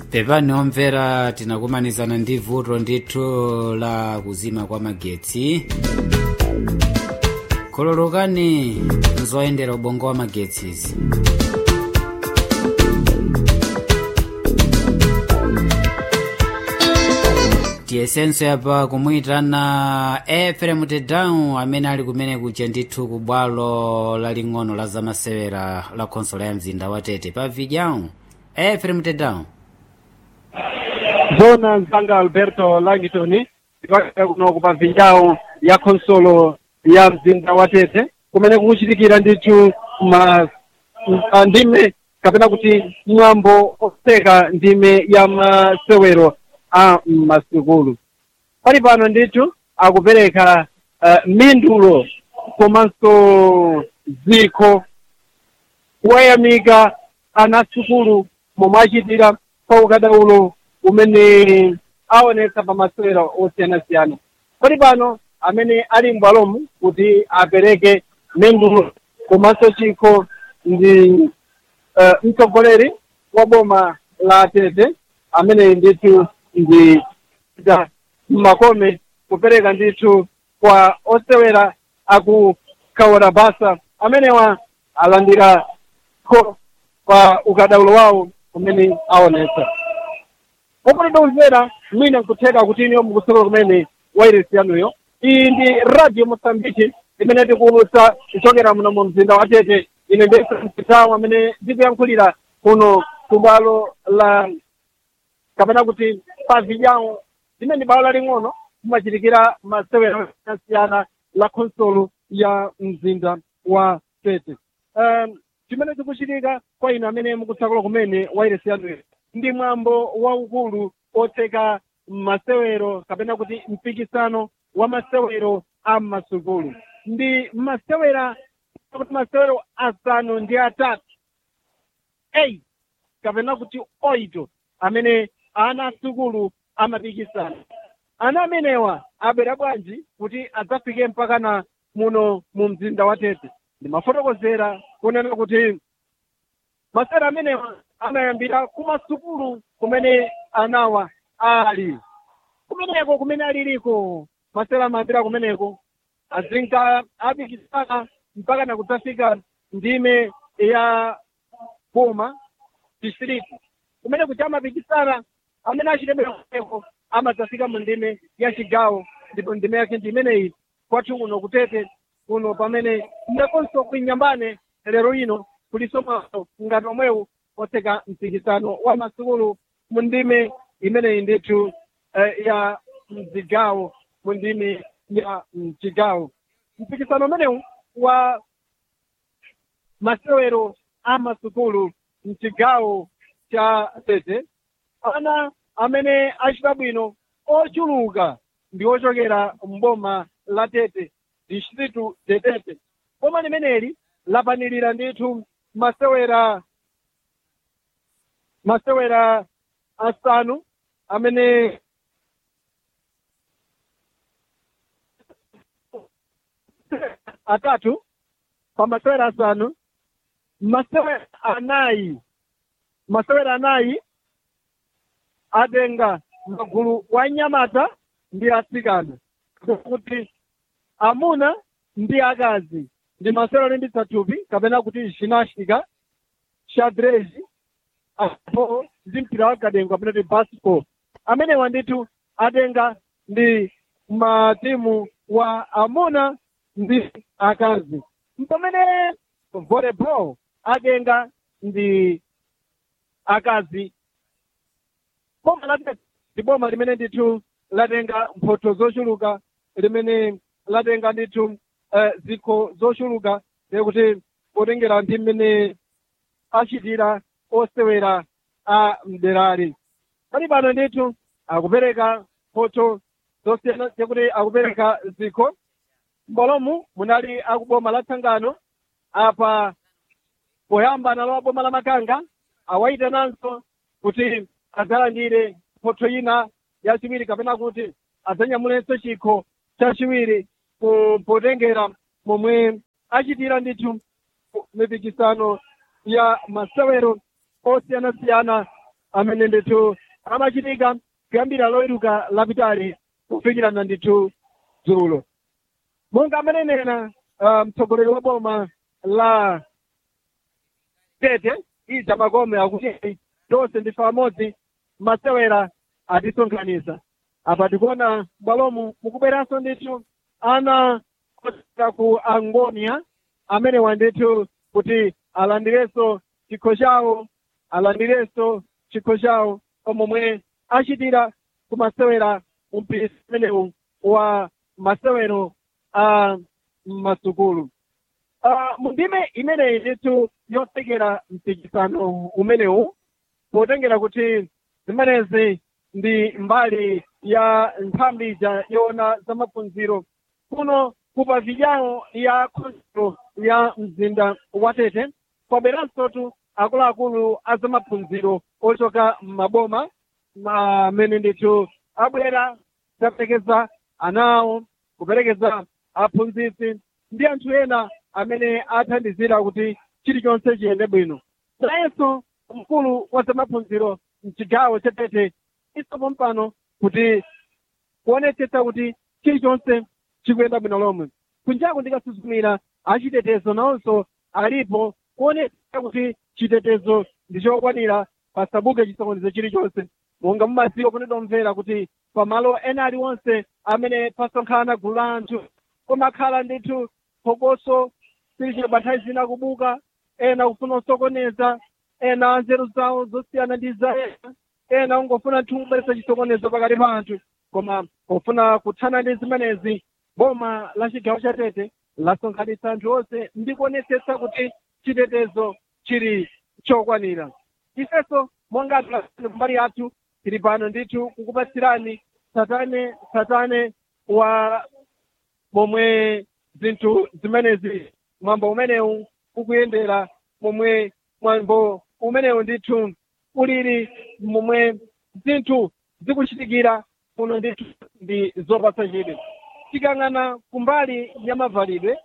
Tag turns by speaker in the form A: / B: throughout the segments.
A: pepani omvera tinakumanizana ndi vuto ndithu la kuzima kwa magetsi khululukani nzoyendera ubongo wa magetsi izi tiyesenso yapa kumuyitana efrem tedown amene ali kumene kuja ndithu ku bwalo laling'ono la zamasewera la khonsolo ya mzinda wa tete pa vidyão efrem tedown
B: zona mzanga alberto langton ndipakira kuno kupavinjawo ya khonsolo ya mzinda wa tete kumene kukuchitikira ndithu ma m- ndime kapena kuti mwambo oseka ndime ya masewero a masukulu pali pano ndithu akupereka uh, mindulo komanso zikho kuwayamika anasukulu momwe achitira pa ukadaulo umene aonesa pa masewero osiyanasiyana pali pano amene ali m'bwalomu kuti apereke mendulo komanso chikho ndi uh, mtsogoleri wa boma la tete amene ndithu ndi da makome kupereka ndithu kwa osewera akukhaora basa amenewa alandira kho pa ukadaulo wawo umene aonesa popanda umvera mwina nkutheka kuti iniyo mukusokera kumene wairesi yanuyo iyi ndi radio mosambiki imene tikuwulutsa kuchokera muno mu mzinda wa tete ine ndese msitawu amene ndikuyankhulira kuno kubwalo la kapena kuti pa vidyao limene bwalo laling'ono kumachitikira masewero asiyana la khonsolo ya mzinda wa tete um, chimene chikuchitika kwa inu amene mukutsakula kumene wairesi yanuyo ndi mwambo waukulu otseka masewero kapena kuti mpikisano wa masewero a masukulu ndi masewera kuti masewero asanu ndi atatu eight kapena kuti oito amene ana asukulu amapikisana ana amenewa abwera bwanji kuti adzafike mpakana muno mu mzinda wa tete ndimafotokozera kunena kuti masewera amenewa amayambira kumasukulu kumene anawa ali kumeneko kumene aliliko masewera amayambira kumeneko azinka apikisana mpaka na kudzafika ndime ya boma district kumene kuti amapikisana amene achitemera kumeneko amadzafika mu ndime ya chigawo ndipo ndime yake ndi imeneyi kwathu kuno kutete kuno pamene ndakonso kuinyambane lero ino kuliso mwaso ngati omwewu otseka mpikisano wa masukulu mu ndime imeneyi ndithu eh, ya mzigawo mu ndime ya mchigawo mpikisano umenewu wa masewero a masukulu mchigawo cha tete ana amene achita bwino ochuluka ndi ochokera mboma la tete distritu de tete boma limeneli lapanilira ndithu masewera masewera asanu amene atatu pa masewera asanu masewera anayi masewera anayi atenga magulu wa nyamata ndi atsikana kuti amuna ndi akazi ndi masewera olimbitsa thupi kapena kuti ginastica xadrez apo ndi mpira wa kadengo kapena kuti basketball amenewa ndithu atenga ndi matimu wa amuna ndi akazi mpamene volleyball atenga ndi akazi boma la tete ndi boma limene ndithu latenga mphotho zochuluka limene latenga ndithu uh, zikho zochuluka kuti potengera ndi mmene achitira osewera a mderali pali pano ndithu akupereka mphotho zosiyana kuti akupereka zikho m'bwalomu munali akuboma la tsangano apa poyamba nalo boma la makanga awayitananso kuti adzalandire mphotho ina yachiwiri kapena kuti adzanyamulenso chikho chachiwiri po- potengera momwe achitira ndithu mipikisano ya masewero osiyanasiyana amene ndithu amachitika kuyambira loweruka lapitali kufikirana ndithu dzulo monga amanenera uh, mtsogoleri wa boma la tete ija makome akuti tonse ndife amodzi masewera atisonkhanitsa apa tikuona bwalomu mukubweranso ndithu ana ochokera ku angonia amene wandithu kuti alandirenso chikho chawo alandirenso chikho chawo omwe achitira ku masewera umpisi umenewu wa masewero a masukulu uh, mundime imeneyi ndithu yosekera mpikisano umenewu potengera kuti zimenezi ndi mbali ya nthambi ija yoona za maphunziro kuno kupa vijawo ya khonsolo ya mzinda wa tete kwabweransotu akuluakulu a za maphunziro ochoka m'maboma amene ndithu abwera kuperekeza ana awo kuperekeza aphunzitsi ndi anthu ena amene athandizira kuti chilichonse chiyende bwino nayenso mkulu wa zamaphunziro mchigawo cha tete isopo mpano kuti kuonetsetsa kuti chilichonse chikuyenda bwino lomwe kunjaku ndikasuzumira achitetezo nawonso alipo kuonetsetsa kuti chitetezo ndi chokwanira pasabuke chisokonezo chilichonse monga mumadziwa kunidomvera kuti pamalo ena aliwonse amene pasonkhana gulu la anthu kumakhala ndithu phokoso silichibanthawi zina kubuka ena kufuna kusokoneza ena nzeru zawo zosiyana ndi za ena ena ungofuna nthu kubweretsa chisokonezo pakati pa anthu koma pofuna kuthana ndi zimenezi boma la chigawo cha tete lasonkhanitsa anthu onse ndi kuonetsetsa kuti chitetezo chili chokwanira ifenso monga kumbali yathu tili pano ndithu kukupatsirani satane satane wa momwe zinthu zimenezi mwambo umenewu ukuyendera momwe mwambo umenewu ndithu ulili momwe zinthu zikuchitikira kuno ndithu ndi zopatsa chidwi tikang'ana kumbali ya mavalidwe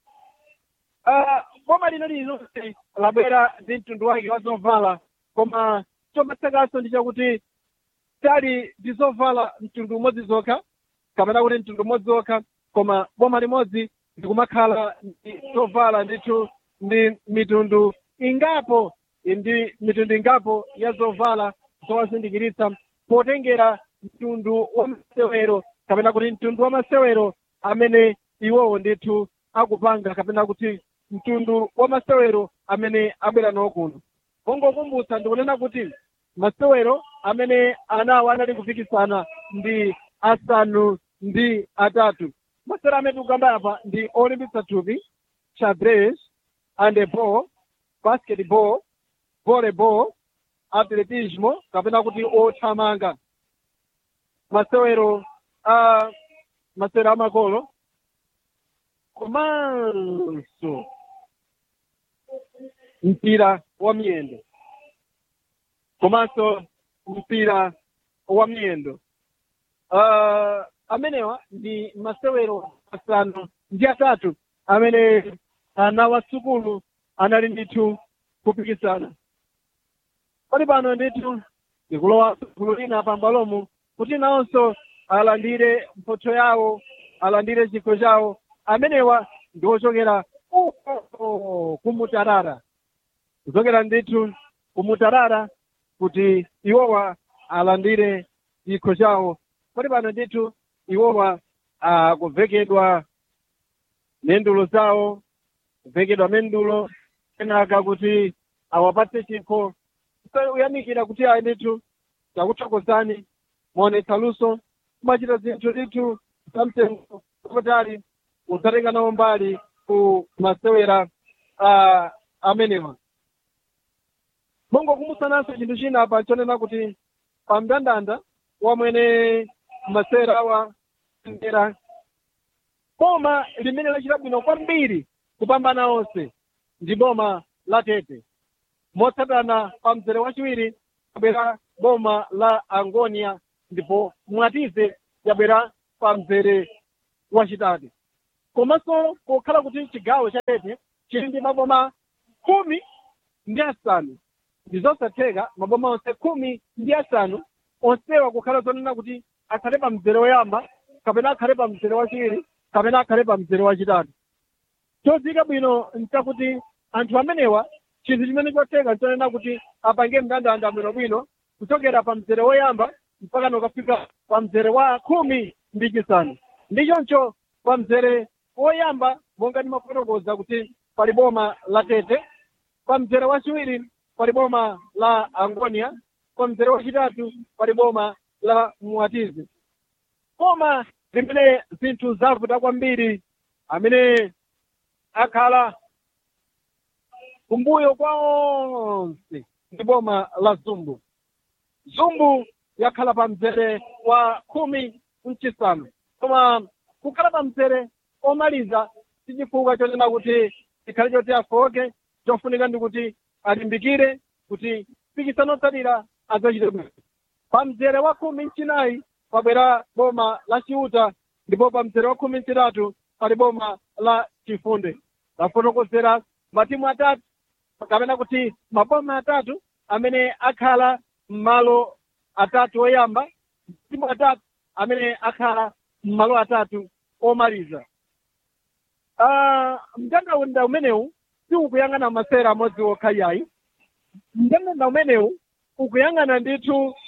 B: uh, boma lino lililonse labwera ndi mtundu wake wa zovala koma chomatsakanso ndi chakuti tali ndi zovala mtundu umodzi zokha kapena kuti mtundu umodzi wokha koma boma limodzi ndikumakhala ndi zovala ndithu ndi mitundu ingapo ndi mitundu ingapo ya zovala zowazindikiritsa potengera mtundu wa masewero kapena kuti mtundu wa masewero amene iwowo ndithu akupanga kapena kuti mtundu wa masewero amene abwera nawo kuno ongokumbutsa ndikunena kuti masewero amene anawo anali kupikisana ndi asanu ndi atatu masewero amene tikukamba apa ndi olimbitsa thupi xadrez handeball basketball volleyball atletismo kapena kuti othamanga masewero a masewero amakolo komanso mpira wa miyendo komanso mpira wa miyendo uh, amenewa ndi masewero asanu ndi atatu amene ana wasukulu anali ndithu kupikisana pali pano ndithu ndikulowa gulu lina pambalomu kuti nawonso alandire mphotho yawo alandire chikho chawo amenewa ndi ochokera uko kumutarara kuchokera ndithu kumutarara kuti iwowa alandire chikho chawo pali pano ndithu iwowa akuvekedwa mendulo zawo kuvekedwa mendulo kenaka kuti awapatse chikho uyamikira kuti ayi ndithu takuthokozani muonetsa luso kumachita zinthu ndithu zamtengo wapatali udzatenga nawo mbali ku masewera uh, amenewa mongokumbutsananso chinthu china apa chonena kuti pa mndandanda wamwene masewera awa ndera boma limene lachita bwino kwambiri kupambana onse ndi boma la tete motsatana pa mzere wachiwiri yabwera boma la angonia ndipo mwatize yabwera pa mzere wachitatu komanso pokhala kuti chigawo cha tete chili ndi maboma khumi ndi asanu ndi zosatheka maboma onse khumi ndi asanu onsewa kukhala zonena kuti akhale pa mzere woyamba kapena akhale pa mzere wachiwiri kapena akhale pa mzere wachitatu chodziwika bwino nchakuti anthu amenewa chinthu chimene chotheka nchonena kuti apange mndandanda bwinobwino kuchokera pa mzere woyamba mpaka nokafika pa mzere wa khumi ndi chisanu ndi choncho pa mzere woyamba monga ndimafotokoza kuti pali boma la tete pa mzere wachiwiri pali boma la angonia pa mzere wachitatu pali boma la muatizi boma limene zinthu zavuta kwambiri amene akhala kumbuyo kwa onse ndi boma la zumbu zumbu yakhala pa mzere wa khumi mchisanu koma kukhala pa mzere omaliza si chifukwa chonena kuti chikhale choti afoke chofunika ndi kuti alimbikire kuti mpikisano otsatira adzachite bwino pa mzere wa khumi mchinayi pabwera boma la chiuta ndipo pa mzere wa khumi mchitatu pali boma la chifunde lafotokozera matimu atatu kapena kuti maboma atatu amene akhala m'malo atatu oyamba matimu atatu amene akhala m'malo atatu omaliza uh, mndandanda umenewu si ukuyang'ana masera amodzi okha yayi mndandanda umenewu ukuyang'ana ndithu